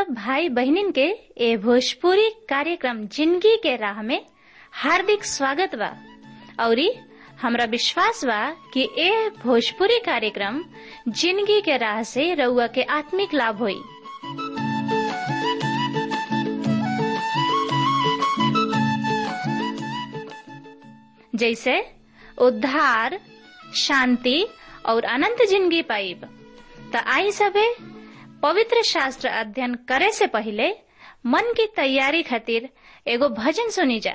सब भाई बहनिन के ए भोजपुरी कार्यक्रम जिंदगी के राह में हार्दिक स्वागत बा औरी हमरा विश्वास बा कि ए भोजपुरी कार्यक्रम जिंदगी के राह से रउआ के आत्मिक लाभ होई जैसे उद्धार शांति और अनंत जिंदगी पाइब त आई सबे पवित्र शास्त्र अध्ययन करे से पहले मन की तैयारी खातिर एगो भजन सुनी जा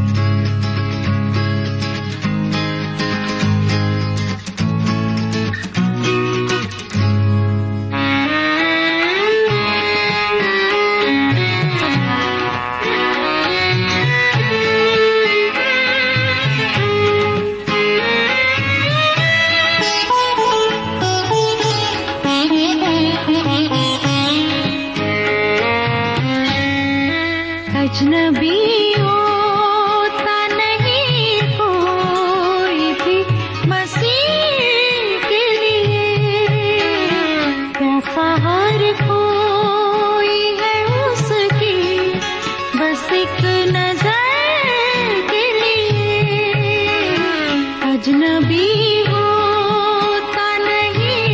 अजनबी होता नहीं कोई भी मसीह के लिए कैसा हर कोई है उसकी बस एक नजर के लिए अजनबी होता नहीं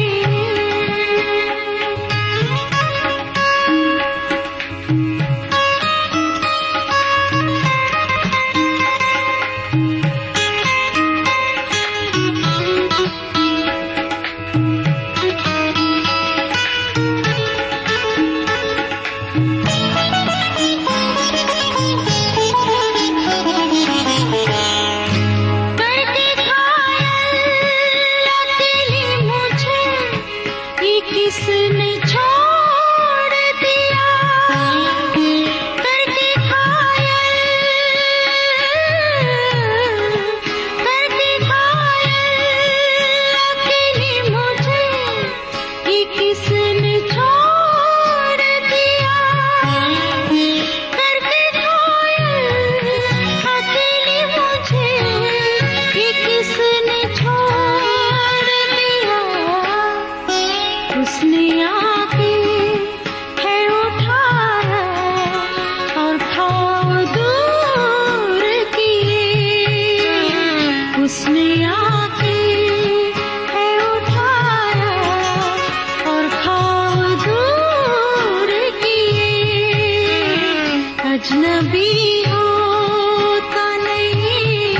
करके घायल अकेली मुझे ये किसने छोड़ दिया करके घायल करके घायल अकेली मुझे ये किसने छोड़ दिया करके घायल अकेली मुझे ये किसने छोड़ दिया उसने आके है उठाया और खाओ दूर किए उसने आके है उठाया और खाओ दूर किए अजनबी होता नहीं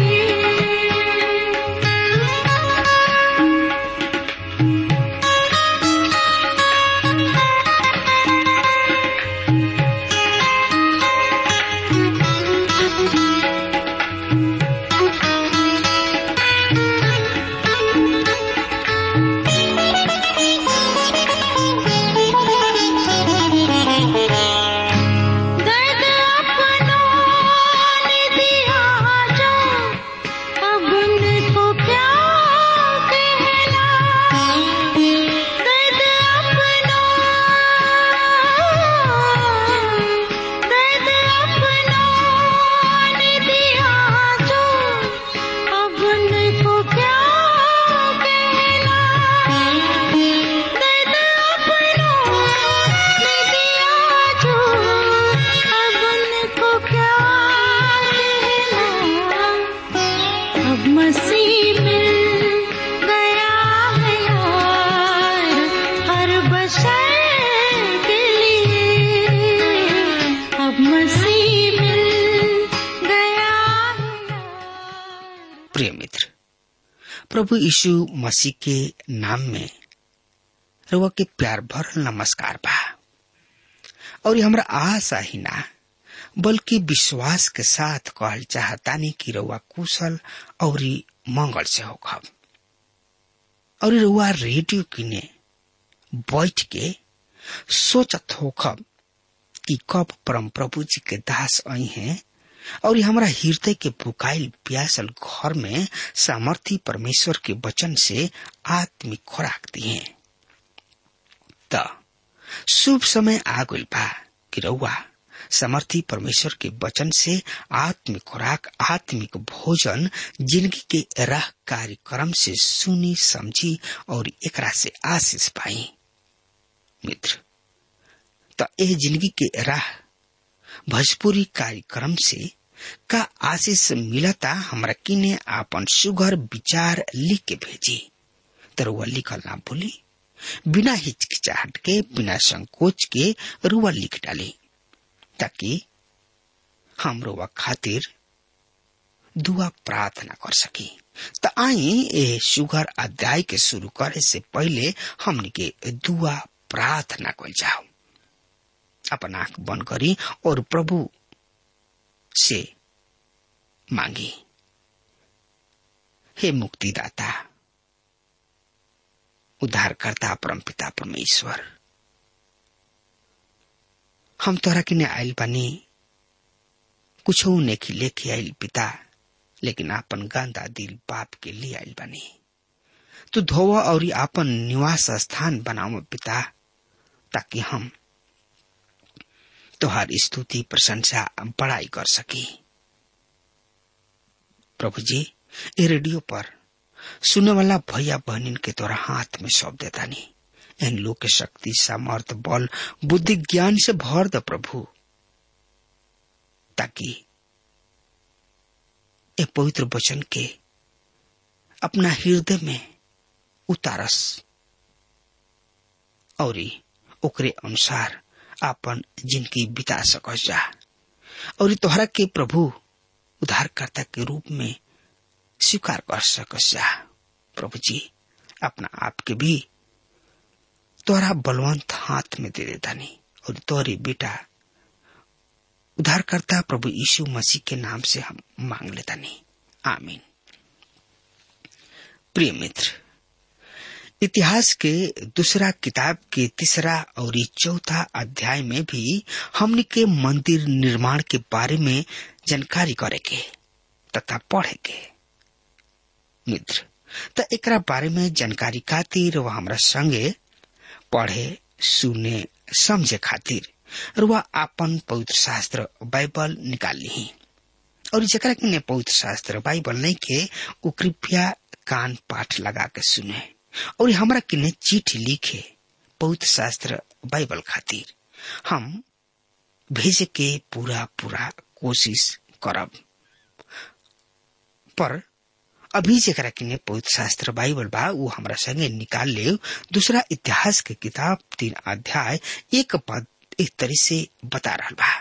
दर्द अपनों ने दिया जो अब उनको क्या कहना दर्द अपनों दर्द अपनों ने दिया जो अब उनको क्या कहना दर्द अपनों ने दिया जो अब उनको क्या कहना अब मसीह मिल गया है यार हर बशर के लिए अब मसीह मिल गया है यार प्रिय मित्र प्रभु यीशु मसीह के नाम में रउआ के प्यार भरल नमस्कार बा और ये हमरा आशा ही ना बल्कि विश्वास के साथ कहल चाहतानी कि रउआ कुशल और मंगल से होखब और रउआ रेडियो किने बैठ के सोचत होखब कि कब परम प्रभु जी के दास आई हैं और ये हमरा हृदय के पुकाइल प्यासल घर में सामर्थी परमेश्वर के वचन से आत्मिक खुराक दिए त शुभ समय आ गइल बा कि रउआ समर्थी परमेश्वर के वचन से आत्मिक खुराक आत्मिक भोजन जिंदगी के राह कार्यक्रम से सुनी समझी और एकरा से आशीष पाई मित्र तो एह जिंदगी के राह भोजपुरी कार्यक्रम से का आशीष मिलता हमरा किने आपन सुघर विचार लिख के भेजी तरुआ लिखल ना भूली बिना हिचकिचाहट के बिना संकोच के रुआ लिख डाली ताकि हम रुआ खातिर दुआ प्रार्थना कर सकी त आई ए सुगर अध्याय के शुरू करे से पहले हमनी के दुआ प्रार्थना कल जाओ अपन आंख बंद करी और प्रभु से मांगी हे मुक्तिदाता उद्धारकर्ता परमपिता परमेश्वर हम तोरा किने आयल बानी कुछ नेखी लेके आयल पिता लेकिन आपन गंदा दिल पाप के लिए आयल बानी तू धोवा और आपन निवास स्थान बनाओ पिता ताकि हम तोहार स्तुति प्रशंसा बड़ाई कर सकी प्रभु जी ये रेडियो पर सुने वाला भैया बहनिन के तोरा हाथ में सौंप देता नहीं इन लोग के शक्ति सामर्थ बल बुद्धि ज्ञान से भर द प्रभु ताकि ए पवित्र वचन के अपना हृदय में उतारस और ओकरे अनुसार आपन जिंदगी बिता सकस जा और तोहरा के प्रभु उद्धारकर्ता के रूप में स्वीकार कर सकस जा प्रभु जी अपना आप के भी तोरा बलवंत हाथ में दे देता नहीं और तोरी बेटा उद्धारकर्ता प्रभु यीशु मसीह के नाम से हम मांग लेता नहीं आमीन प्रिय मित्र इतिहास के दूसरा किताब के तीसरा और चौथा अध्याय में भी हमने के मंदिर निर्माण के बारे में जानकारी करे के तथा पढ़े के मित्र त एकरा बारे में जानकारी खातिर वह हमरा संगे पढ़े सुने समझे खातिर रुआ आपन पवित्र शास्त्र बाइबल निकाल ली और जरा के पवित्र शास्त्र बाइबल नहीं के वो कृपया कान पाठ लगा के सुने और हमरा किने चिट्ठी लिखे पवित्र शास्त्र बाइबल खातिर हम भेजे के पूरा पूरा कोशिश करब पर अभी जरा किने पवित्र शास्त्र बाइबल बा वो हमरा संगे निकाल ले दूसरा इतिहास के किताब तीन अध्याय एक पद एक तरह से बता रहा बा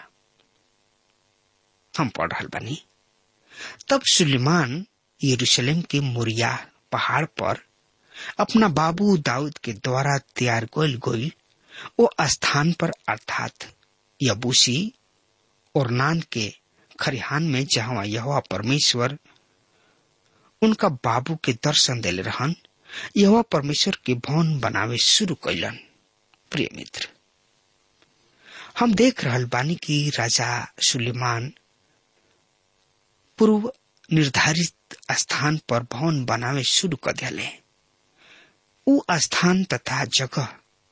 हम पढ़ रहा बानी तब सुलेमान यरूशलेम के मोरिया पहाड़ पर अपना बाबू दाऊद के द्वारा तैयार गोल गोल वो स्थान पर अर्थात यबूसी और नान के खरिहान में जहां यह परमेश्वर उनका बाबू के दर्शन दिले रहन यह परमेश्वर के भवन बनावे शुरू कैलन प्रिय मित्र हम देख रहल बानी कि राजा सुलेमान पूर्व निर्धारित स्थान पर भवन बनावे शुरू कर दिले उ स्थान तथा जगह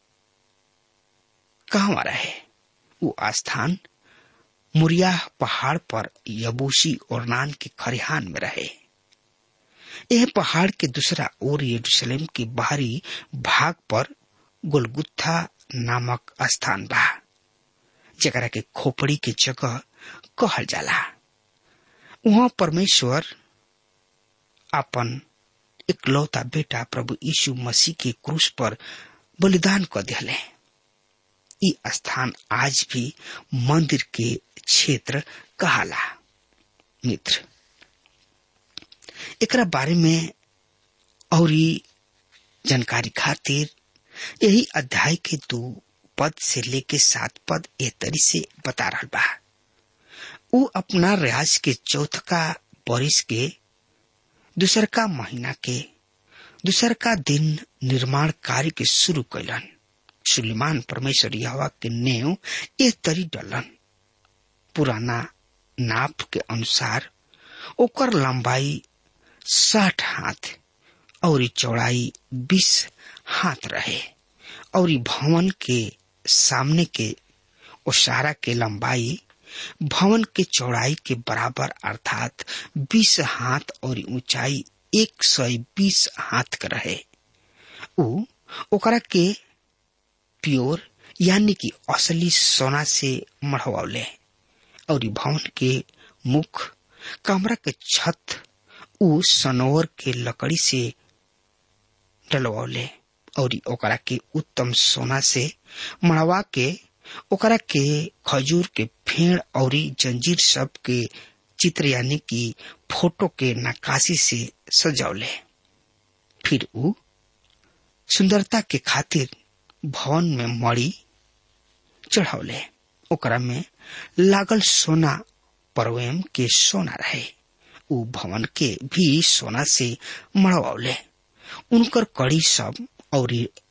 कहाँ रहे वो स्थान मुरिया पहाड़ पर यबूसी और नान के खरिहान में रहे यह पहाड़ के दूसरा ओर यरूशलेम के बाहरी भाग पर गोलगुत्था नामक स्थान बा जरा के खोपड़ी के जगह कहल जाला वहां परमेश्वर अपन इकलौता बेटा प्रभु यीशु मसीह के क्रूस पर बलिदान कर दिले ई स्थान आज भी मंदिर के क्षेत्र कहाला मित्र एकरा बारे में और जानकारी खातिर यही अध्याय के दो पद से लेके सात पद ए तरी से बता रहा बा उ अपना रियाज के चौथका बरिस के दूसर का महीना के दूसर का दिन निर्माण कार्य के शुरू कैलन सुलेमान परमेश्वर यहवा के नेव ए तरी डलन पुराना नाप के अनुसार ओकर लंबाई साठ हाथ और चौड़ाई बीस हाथ रहे और भवन के सामने के ओसारा के लंबाई भवन के चौड़ाई के बराबर अर्थात बीस हाथ और ऊंचाई एक सौ बीस हाथ का रहे उ ओकरा के प्योर यानी कि असली सोना से मढ़वले और ई भवन के मुख कमरा के छत उ सनोवर के लकड़ी से डलवले और ई ओकरा के उत्तम सोना से मढ़वा के ओकरा के खजूर के फेड़ और जंजीर सब के चित्र यानी कि फोटो के नक्काशी से सजौले फिर उ सुंदरता के खातिर भवन में मड़ी चढ़ौले ओकरा में लागल सोना परवेम के सोना रहे उ भवन के भी सोना से मड़वले उनकर कड़ी सब और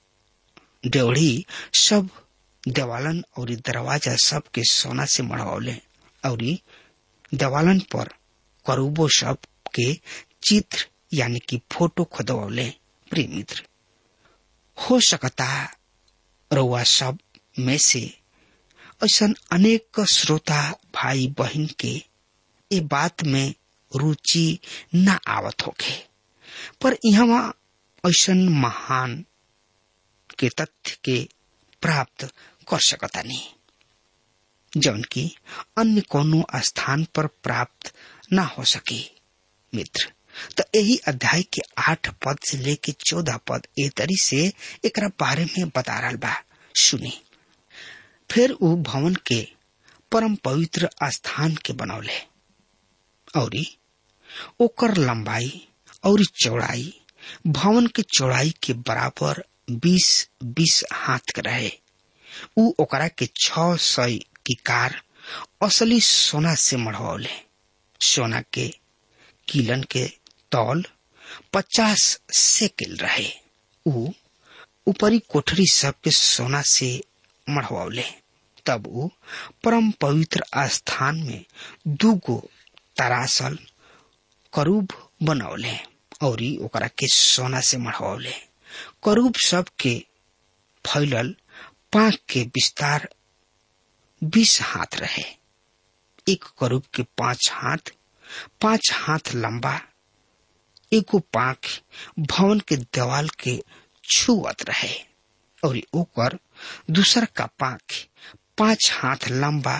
डेवढ़ी सब देवालन और दरवाजा सब के सोना से मड़वले और देवालन पर करूबो सब के चित्र यानी कि फोटो खोदवले प्रिय मित्र हो सकता रउआ सब में से ऐसा अनेक श्रोता भाई बहन के ये बात में रुचि न आवत होके पर यहाँ ऐसा महान के तथ्य के प्राप्त कर सकता नहीं जौन की अन्य कोनो स्थान पर प्राप्त न हो सके मित्र तो यही अध्याय के आठ पद से लेके चौदह पद ए तरी से एक बारे में बता रहा बा सुनी फिर उ भवन के परम पवित्र स्थान के बनौले और ओकर लंबाई और चौड़ाई भवन के चौड़ाई के बराबर बीस बीस हाथ के रहे उ ओकरा के छ सौ की कार असली सोना से मढ़वले सोना के किलन के तौल पचास सेकिल रहे उ ऊपरी कोठरी सबके सोना से मढ़वले तब उ परम पवित्र स्थान में दूगो तरासल करूब बनौले और ओकरा के सोना से मढ़वले करूब सब के फैलल पांख के विस्तार बीस हाथ रहे एक करूब के पांच हाथ पांच हाथ लंबा एगो पांख भवन के देवाल के छुअत रहे और ओकर दूसर का पांख पांच हाथ लंबा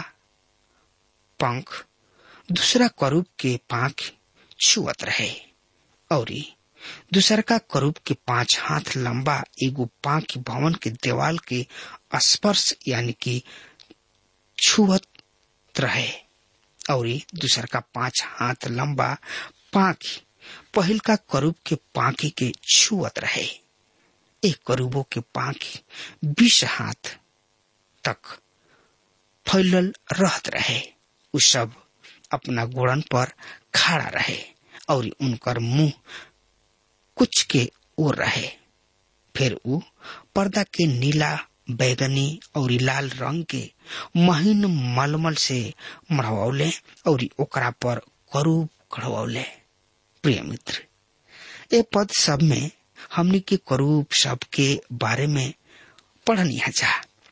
पंख दूसरा करूब के पांख छुअत रहे और दूसर का करूब के पांच हाथ लंबा एगो पांख भवन के देवाल के स्पर्श यानी कि छुअत रहे और दूसर का पांच हाथ लंबा पांख पहिल का करूब के पांखी के छुअत रहे एक करूबों के पांखी बीस हाथ तक फैलल रहत रहे उ सब अपना गोड़न पर खड़ा रहे और उनकर मुंह कुछ के ओर रहे फिर उ पर्दा के नीला बैगनी और लाल रंग के महीन मलमल से मढ़वले और ओकरा पर करूब खड़वले प्रिय मित्र ए पद सब में हमने के करूब सब के बारे में पढ़नी जा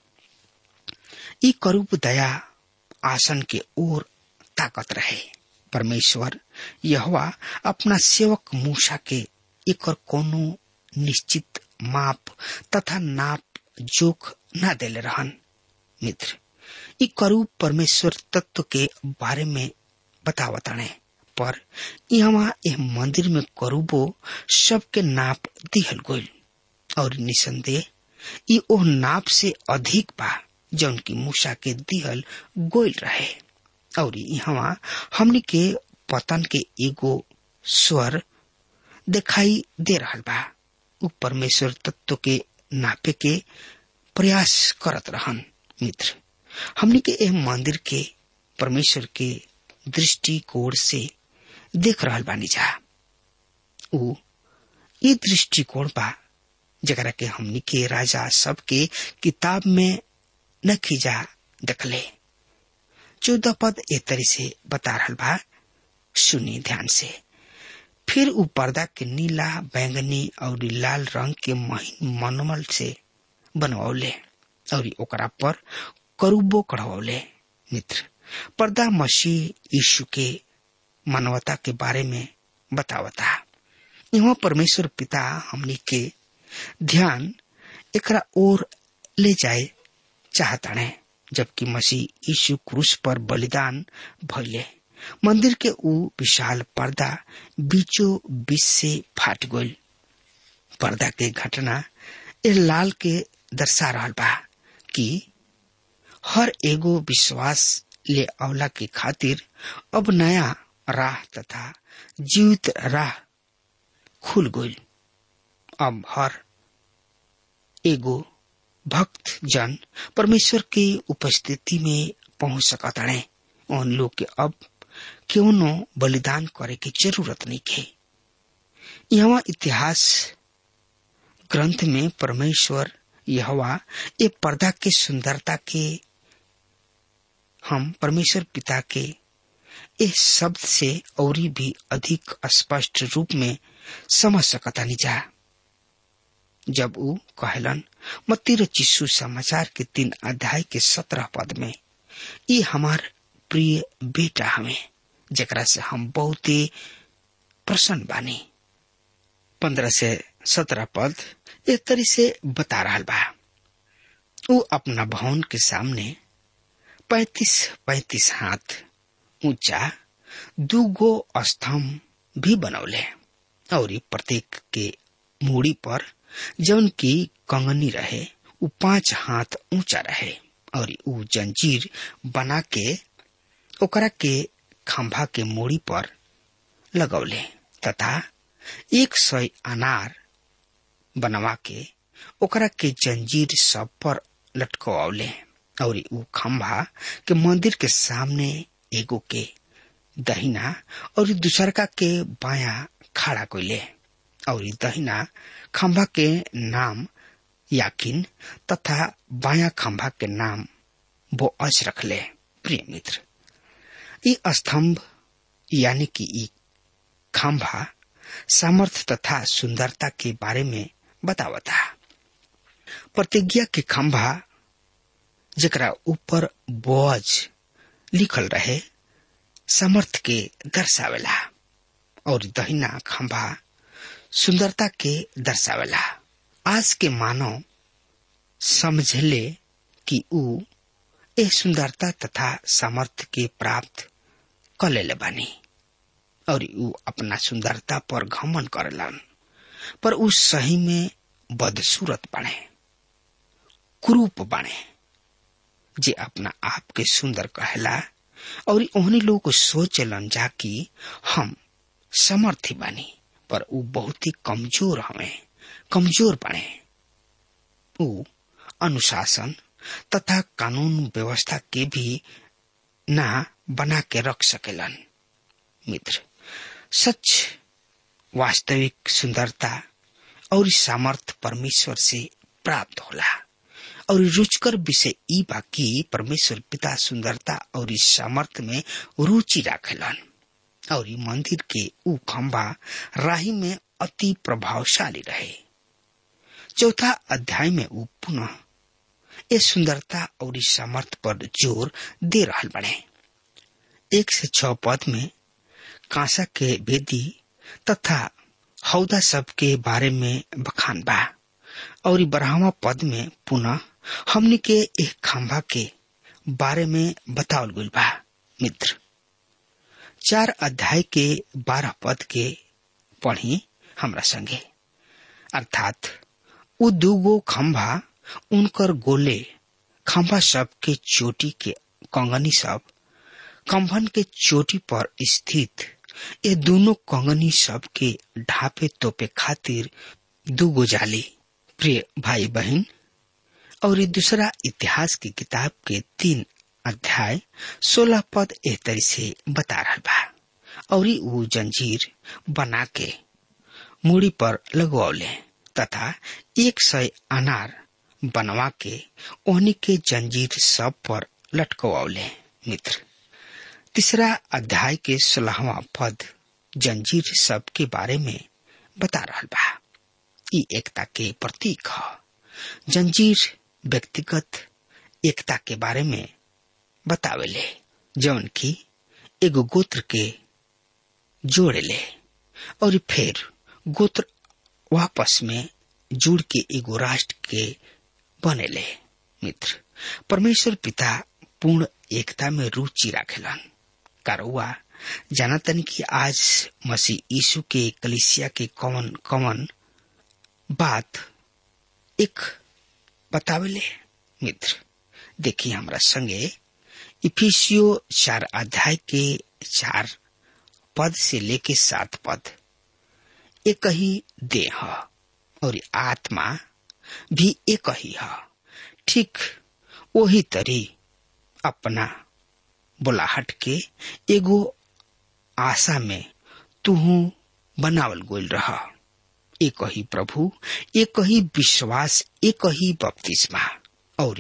ई करूब दया आसन के ओर ताकत रहे परमेश्वर यहवा अपना सेवक मूसा के एक कोनो निश्चित माप तथा नाप जोख न देले रहन मित्र ई करूब परमेश्वर तत्व के बारे में बतावताने पर यहाँ यह मंदिर में करूबो सबके नाप दिहल गोल और निसंदेह ई ओ नाप से अधिक बा जौन की मूसा के दिहल गोल रहे और यहाँ हमनी के पतन के एगो स्वर दिखाई दे रहा बा उ परमेश्वर तत्व के नापे के प्रयास करत रहन मित्र हमनी के एह मंदिर के परमेश्वर के दृष्टिकोण से देख रहल बानी जा उ ये दृष्टिकोण बा जरा के हमनी के राजा सब के किताब में न खींचा देखले चौदह पद ए तरी से बता रहल बा सुनी ध्यान से फिर उ पर्दा के नीला बैंगनी और लाल रंग के महीन मनमल से बनवले और ओकरा पर करूबो कढ़वले मित्र पर्दा मसीह यीशु के मानवता के बारे में बतावता यहाँ परमेश्वर पिता हमनी के ध्यान एकरा ओर ले जाए चाहताणे जबकि मसीह यीशु क्रूस पर बलिदान भइले मंदिर के ऊ विशाल पर्दा बीचों बीच से फाट गइल पर्दा के घटना ए लाल के दर्शा रहल बा कि हर एगो विश्वास ले अवला के खातिर अब नया राह तथा जीवित राह खुल गइल अब हर एगो भक्त जन परमेश्वर के उपस्थिति में पहुंच सकताणे उन लोग के अब क्यों नो बलिदान करे की जरूरत नहीं है यहाँ इतिहास ग्रंथ में परमेश्वर यहवा ये पर्दा के सुंदरता के हम परमेश्वर पिता के इस शब्द से और भी अधिक स्पष्ट रूप में समझ सकता नहीं जा जब वो कहलन मत्ती चिस्सू समाचार के तीन अध्याय के सत्रह पद में ये हमार प्रिय बेटा हमें जरा से हम बहुत ही प्रसन्न बानी पंद्रह से सत्रह पद एक तरी से बता रहा बा वो अपना भवन के सामने पैतीस पैतीस हाथ ऊंचा दूगो स्तंभ भी बनौले और प्रत्येक के मूड़ी पर जौन की कंगनी रहे उ पांच हाथ ऊंचा रहे और उ जंजीर बना के ओकरा के खंभा के मूड़ी पर लगौले तथा एक सौ अनार बनवा के ओकरा के जंजीर सब पर लटकवले और उ खंभा के मंदिर के सामने एगो के दहिना और दूसरका के बाया खड़ा कैले और दहिना खंभा के नाम याकिन तथा बाया खंभा के नाम वो अज रखले प्रिय मित्र ये स्तंभ यानी कि ई खंभा सामर्थ तथा सुंदरता के बारे में बतावता प्रतिज्ञा के खंभा जरा ऊपर बोझ लिखल रहे समर्थ के दर्शावेला और दहिना खंभा सुंदरता के दर्शावेला आज के मानव समझले कि ऊ ए सुंदरता तथा सामर्थ्य के प्राप्त कर ले बानी और ऊ अपना सुंदरता पर घमन करेलन पर ऊ सही में बदसूरत बने कुरूप बने जे अपना आप के सुंदर कहला और उन्हें लोग सोचलन जा कि हम समर्थी बानी पर ऊ बहुत ही कमजोर हमें कमजोर बने ऊ अनुशासन तथा कानून व्यवस्था के भी ना बना के रख सकेलन मित्र सच वास्तविक सुंदरता और सामर्थ परमेश्वर से प्राप्त होला और रुचकर विषय ई बाकी परमेश्वर पिता सुंदरता और इस सामर्थ में रुचि राखेलन और ई मंदिर के ऊ खंभा राही में अति प्रभावशाली रहे चौथा अध्याय में ऊ पुनः ये सुंदरता और इस सामर्थ पर जोर दे रहा बने एक से छ पद में कांसा के वेदी तथा हौदा सब के बारे में बखान बा और बारहवा पद में पुनः हमने के एक खंभा के बारे में बतावल गई बा मित्र चार अध्याय के बारह पद के पढ़ी हमरा संगे अर्थात उ दूगो खंभा उनकर गोले खंभा सब के चोटी के कंगनी सब कंभन के चोटी पर स्थित ये दोनों कंगनी सब के ढापे तोपे खातिर दूगो जाली प्रिय भाई बहन और ये दूसरा इतिहास की किताब के तीन अध्याय सोलह पद एह तरी से बता रहा बा और वो जंजीर बना के मूड़ी पर लगवौले तथा एक सौ अनार बनवा के ओहनी के जंजीर सब पर लटकवौले मित्र तीसरा अध्याय के सोलहवा पद जंजीर सब के बारे में बता रहा बा ई एकता के प्रतीक ह जंजीर व्यक्तिगत एकता के बारे में बतावेले जौन की एगो गोत्र के जोड़ेले और फिर गोत्र वापस में जुड़ के एगो राष्ट्र के बनेले मित्र परमेश्वर पिता पूर्ण एकता में रुचि राखेलन कारुआ जानतन कि आज मसीह यीशु के कलिसिया के कवन कवन बात एक बतावेले मित्र देखिए हमरा संगे इफिसियो चार अध्याय के चार पद से लेके सात पद एक ही देह और आत्मा भी एक ही है ठीक वही तरी अपना बोलाहट के एगो आशा में तुहू बनावल गोल रह एक ही प्रभु एक ही विश्वास एक ही बपतिस्मा और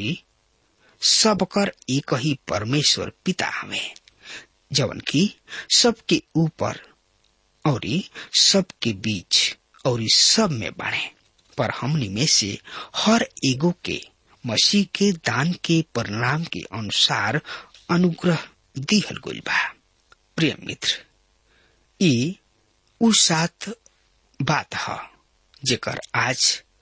सबकर एक ही परमेश्वर पिता हमें जवन की सबके ऊपर और सबके बीच और सब में बढ़े पर हमनी में से हर एगो के मसीह के दान के परिणाम के अनुसार अनुग्रह दिहल गइल बा प्रिय मित्र ई उ सात बात ह जेकर आज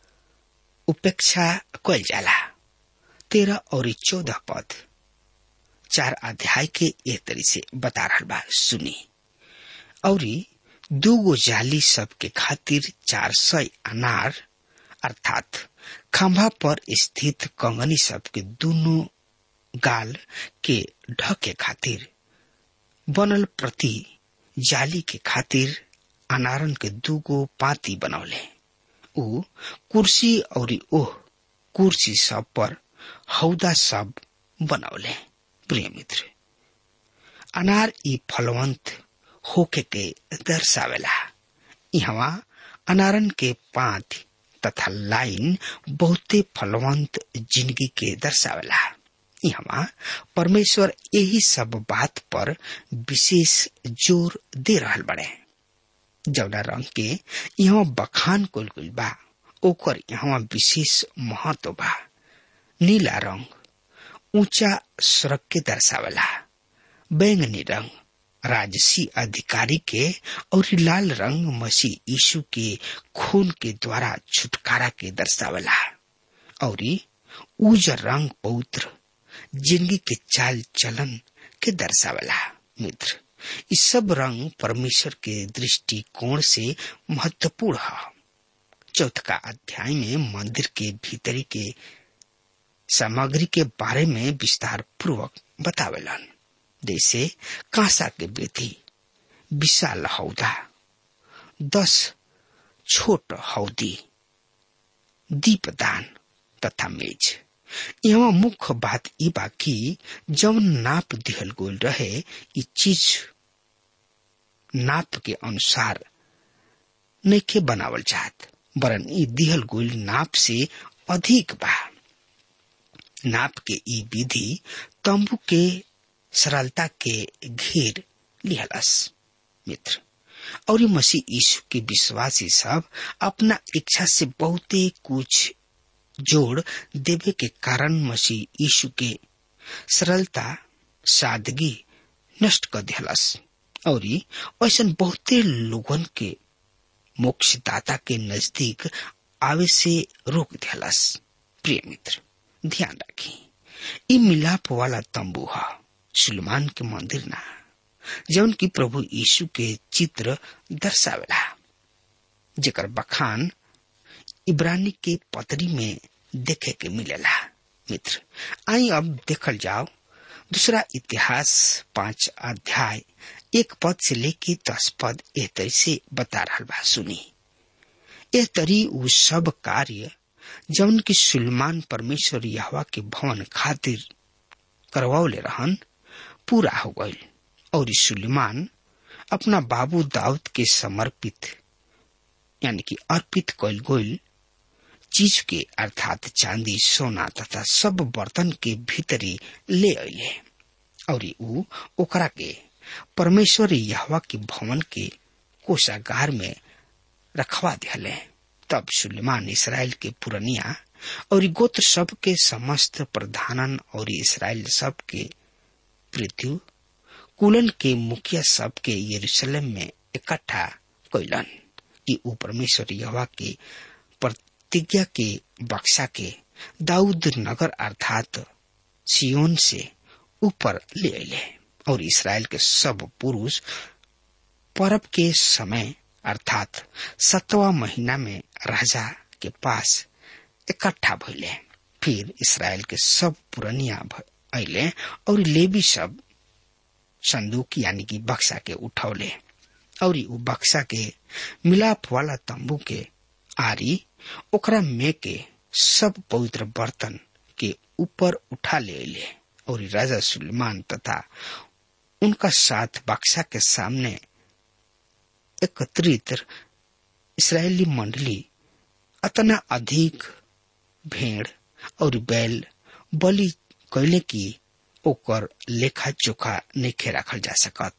उपेक्षा कल जाला तेरह और चौदह पद चार अध्याय के ए तरी से बता रहा बा सुनी और दूगो जाली सबके खातिर चार सौ अनार अर्थात खंभा पर स्थित कंगनी सबके दोनों गाल के ढके खातिर बनल प्रति जाली के खातिर अनारन के दूगो पाती बनौले उ कुर्सी और ओह कुर्सी सब पर हौदा सब बनौले प्रिय मित्र अनार ई फलवंत होके के दर्शावेला यहाँ अनारन के पात तथा लाइन बहुते फलवंत जिंदगी के दर्शावेला यहाँ परमेश्वर यही सब बात पर विशेष जोर दे रहल बड़े जौना रंग के यहाँ बखान कुल कुल बा ओकर यहाँ विशेष महत्व बा नीला रंग ऊंचा सड़क के दर्शावेला बैंगनी रंग राजसी अधिकारी के और लाल रंग मसीह यीशु के खून के द्वारा छुटकारा के दर्शावेला और उजर रंग पवित्र जिंदगी के चाल चलन के दर्शावेला मित्र इस सब रंग परमेश्वर के दृष्टिकोण से महत्वपूर्ण है चौथा अध्याय में मंदिर के भीतरी के सामग्री के बारे में विस्तार पूर्वक बतावेलन जैसे कांसा के बेटी विशाल हौदा दस छोट हौदी दीपदान तथा मेज यहाँ मुख्य बात ई बा कि जौन नाप दिहल गोल रहे ई चीज नाप के अनुसार नइखे बनावल चाहत वरन ई दिहल गोल नाप से अधिक बा नाप के ई विधि तंबू के सरलता के घेर लिहलस मित्र और मसीह यीशु के विश्वासी सब अपना इच्छा से बहुते कुछ जोड़ देवे के कारण मसीह यीशु के सरलता सादगी नष्ट कर दिहलस और ऐसा बहुते लोगन के मोक्षदाता के नजदीक आवे से रोक दिहलस प्रिय मित्र ध्यान रखी ई मिलाप वाला तंबू है सुलेमान के मंदिर ना जौन की प्रभु यीशु के चित्र दर्शावेला जेकर बखान इब्रानी के पतरी में देखे के मिलेला मित्र आई अब देखल जाओ दूसरा इतिहास पांच अध्याय एक पद से लेके दस पद एह तरी से बता रहा बा सुनी एह तरी उ सब कार्य जौन की सुलेमान परमेश्वर यहवा के भवन खातिर करवावले रहन पूरा हो गई और सुलेमान अपना बाबू दाऊद के समर्पित यानी कि अर्पित कल गोल चीज के अर्थात चांदी सोना तथा सब बर्तन के भीतरी ले अले और ऊ ओकरा के परमेश्वर यहवा के भवन के कोषागार में रखवा दिले तब सुलेमान इसराइल के पुरनिया और गोत्र सब के समस्त प्रधानन और इसराइल सब के पृथ्वी कुलन के मुखिया सब के यरूशलेम में इकट्ठा कैलन कि ऊ परमेश्वर यवा के प्रतिज्ञा के बक्सा के दाऊद नगर अर्थात सियोन से ऊपर ले अले और इसराइल के सब पुरुष पर्व के समय अर्थात सतवा महीना में राजा के पास इकट्ठा भइले फिर इसराइल के सब पुरनिया अले और लेवी सब संदूक यानी कि बक्सा के उठौले और उ बक्सा के मिलाप वाला तंबू के आरी ओकरा में के सब पवित्र बर्तन के ऊपर उठा ले अले और राजा सुलेमान तथा उनका साथ बक्सा के सामने एकत्रित इसराइली मंडली अतना अधिक भेड़ और बैल बलि कैले की ओकर लेखा जोखा नहीं रखल जा सकत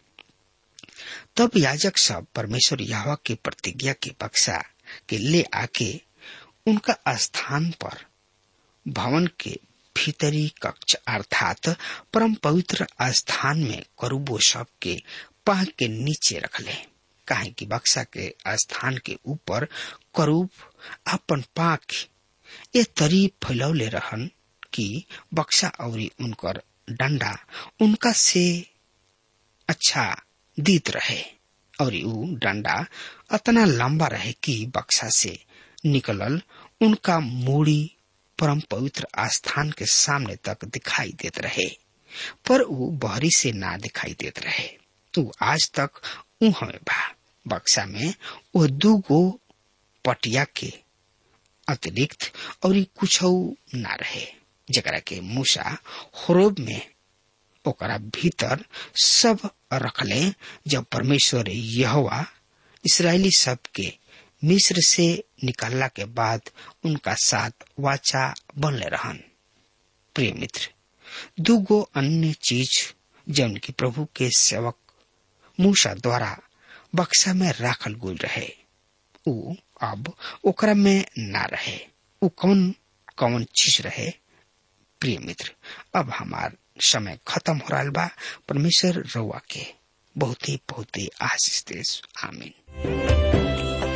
तब याजक सब परमेश्वर यावा के प्रतिज्ञा के बक्सा के ले आके उनका स्थान पर भवन के भीतरी कक्ष अर्थात परम पवित्र स्थान में करूबो सब के पाह के नीचे रखले काहे कि बक्सा के स्थान के ऊपर करूब अपन पाख ये तरी फैलौले रहन कि बक्सा और उनकर डंडा उनका से अच्छा दीत रहे और उ डंडा अतना लंबा रहे कि बक्सा से निकलल उनका मूड़ी परम पवित्र आस्थान के सामने तक दिखाई देत रहे पर वो बहरी से ना दिखाई देत रहे उ आज तक उ हमें बा बक्सा में वो दू गो पटिया के अतिरिक्त और कुछ ना रहे जरा के मूसा होरोब में ओकरा भीतर सब रखले जब परमेश्वर यहोवा इसराइली सब के मिस्र से निकलला के बाद उनका साथ वाचा बनले रहन प्रिय मित्र दूगो अन्य चीज जौन की प्रभु के सेवक मूसा द्वारा बक्सा में राखल गुल रहे उ अब ओकरा में ना रहे उ कौन कौन चीज रहे प्रिय मित्र अब हमार समय खत्म हो रहा बा परमेश्वर रउआ के बहुत ही बहुत ही आशीष देश आमीन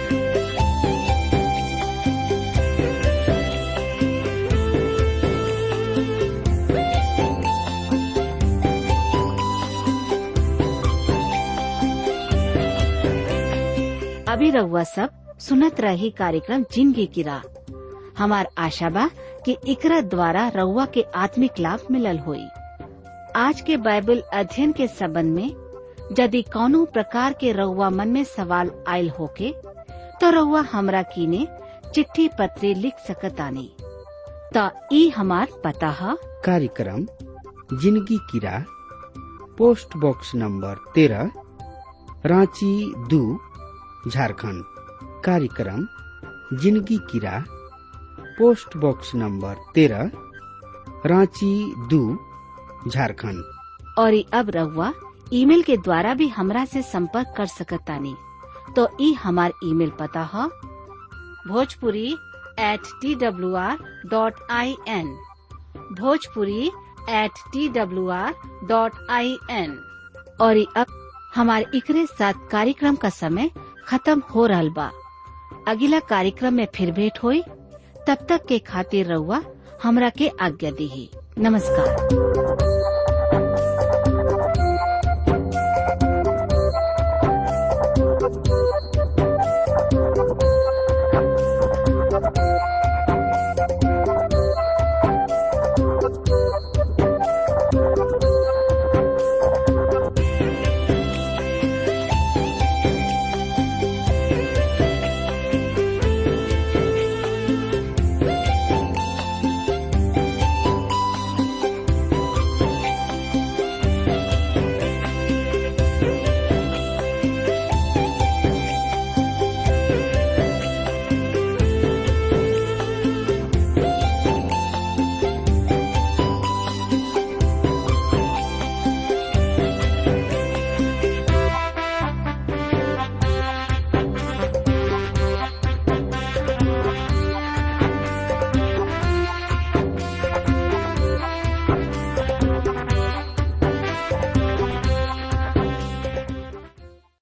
अभी रउआ सब सुनत रही कार्यक्रम जिंदगी की राह हमार आशा बा कि इकरा द्वारा रउआ के आत्मिक लाभ मिलल होई आज के बाइबल अध्ययन के संबंध में यदि कौनो प्रकार के रउआ मन में सवाल आयल होके तो रउआ हमरा कीने चिट्ठी पत्री लिख सकतानी त ई हमार पता है कार्यक्रम जिंदगी की राह पोस्ट बॉक्स नंबर तेरह रांची दू झारखंड कार्यक्रम जिंदगी की राह पोस्ट बॉक्स नंबर तेरह रांची दू झारखंड और ई अब रउआ ईमेल के द्वारा भी हमरा से संपर्क कर सकतानी तो ई हमार ईमेल पता है Bhojpuri at T W R dot I N Bhojpuri at T W R dot I N और ई अब हमारे इकरे साथ कार्यक्रम का समय खत्म हो रहा बा अगला कार्यक्रम में फिर भेंट होई तब तक के खातिर रउआ हमरा के आज्ञा दी नमस्कार